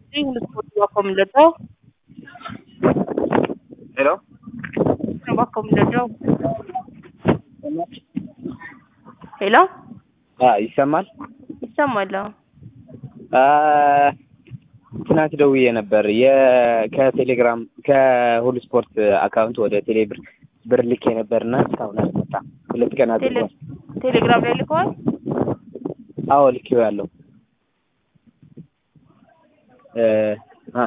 Sì, Bakkom Loddo. ሄሎ Bakkom Loddo. ሄሎ አ ይሰማል? ይሰማል? አዎ። አ ትናንት ደውዬ ነበር የ ከቴሌግራም ከሁሉ ስፖርት አካውንት ወደ ቴሌ ብር ብር ልኬ ነበርና እስካሁን አልመጣም። ሁለት ቀን ቴሌ አድርጓል። ቴሌግራም ላይ ልከዋል? አዎ ልኬው ያለው እ አ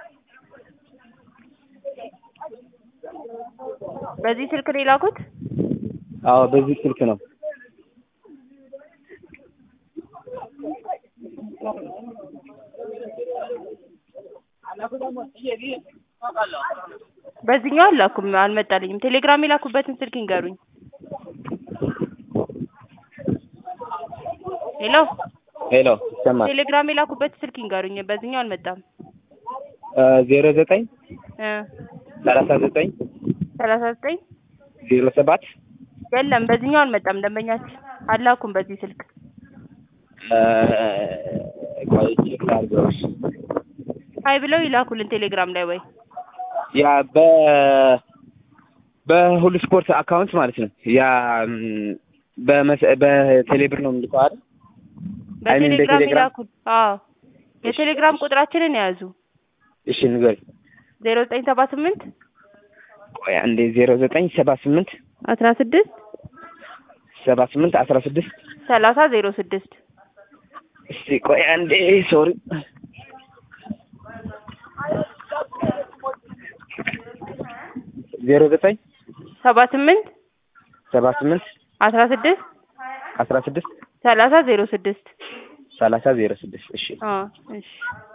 በዚህ ስልክ ነው የላኩት? አዎ በዚህ ስልክ ነው። በዚህኛው አላኩም፣ አልመጣልኝም። ቴሌግራም የላኩበትን ስልክ ይንገሩኝ። ሄሎ ሄሎ ይሰማል? ቴሌግራም የላኩበት ስልክ ይንገሩኝ። በዚህኛው አልመጣም። እ ዜሮ ዘጠኝ እ ሰላሳ ዘጠኝ ሰላሳ ዘጠኝ ዜሮ ሰባት የለም፣ በዚህኛው አልመጣም። ደንበኛችን አላኩም በዚህ ስልክ። እ ቆይ ቼክ ላድርገው። እሺ። ሀይ ብለው ይላኩልን ቴሌግራም ላይ ወይ ያ በ በሁሉ ስፖርት አካውንት ማለት ነው። ያ ም፣ በመስ በቴሌብር ነው የምልከው አይደል? አይ ሚን በቴሌግራም በቴሌግራም? ይላኩል። አዎ የቴሌግራም ቁጥራችንን የያዙ እሺ ንገሪ። ዜሮ ዘጠኝ ሰባ ስምንት ቆይ አንዴ ዜሮ ዘጠኝ ሰባ ስምንት አስራ ስድስት ሰባ ስምንት አስራ ስድስት ሰላሳ ዜሮ ስድስት እስቲ ቆይ አንዴ ሶሪ ዜሮ ዘጠኝ ሰባ ስምንት ሰባ ስምንት አስራ ስድስት አስራ ስድስት ሰላሳ ዜሮ ስድስት ሰላሳ ዜሮ ስድስት እሺ አዎ እሺ